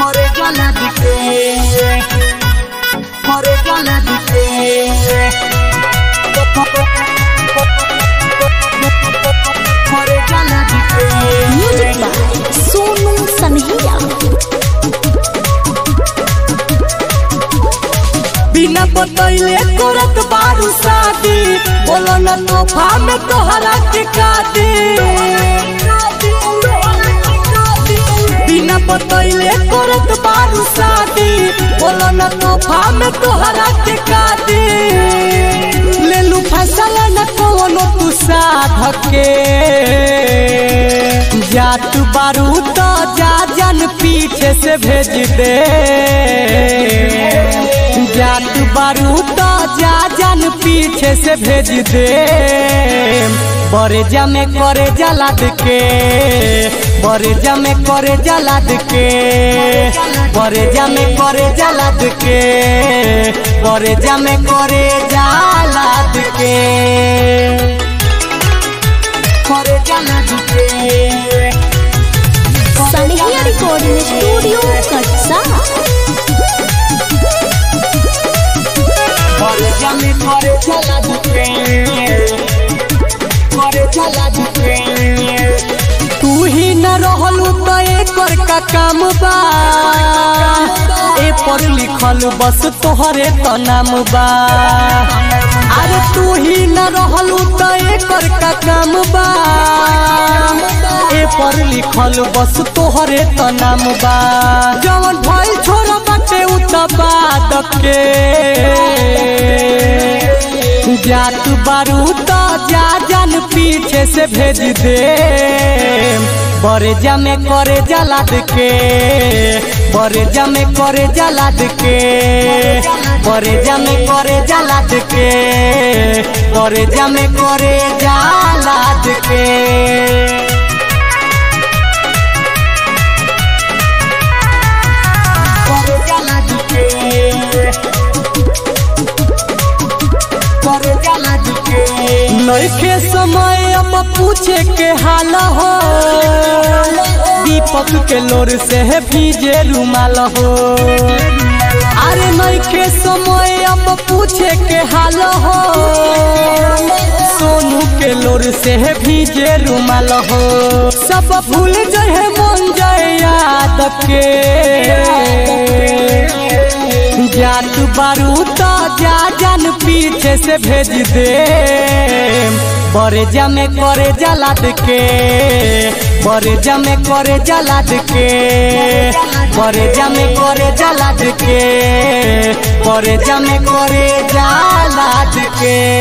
More gonna be free. More gonna be free. More gonna be free. Music by Sonu सनहिया बिना बतैले करत बारू शादी बोलो न तोहफा में तोहरा के कादी बिना बतैले करत बारू शादी बोलो न तोहफा में तोहरा के कादी ले लू फैसला न कोनो तू साधक के जात बारू तो जा जन पीछे से भेज दे जात बारू तो जा जन पीछे से भेज दे बरे जमे करे जलाद के बरे जमे करे जलाद के बरे जमे करे जलाद के बरे जमे करे जलाद के करे जलाद के सनहिया रिकॉर्डिंग स्टूडियो कटसा करे जमे करे जलाद के करे जलाद के तू ही न रहलू तो एकर का काम बा ए पर लिखल बस तोहरे तो नाम बा अरे तू ही न रहलू तो एकर का काम बा ए पर लिखल बस तोहरे तो नाम बा जवन भइल छोरा बाटे उ त बाद के जात बारू तो जा जन पीछे से भेज दे बरे जमे करे जलाद के बरे जमे करे जलाद के बरे जमे करे जलाद के बरे जमे करे जलाद के करे जलाद के करे जलाद के नइखे समय अब पूछे के हाल हो दीपक के लोर से है भीजे रुमाल हो अरे नइखे समय अब पूछे के हाल हो सोनू के लोर से है भीजे रुमाल हो सब भूल जाए मन जाए याद के जात बारू तो जा जन पीछे से भेज दे बरे जमे करे जलाद के बरे जमे करे जलाद के बरे जमे करे जलाद के बरे जमे करे जलाद के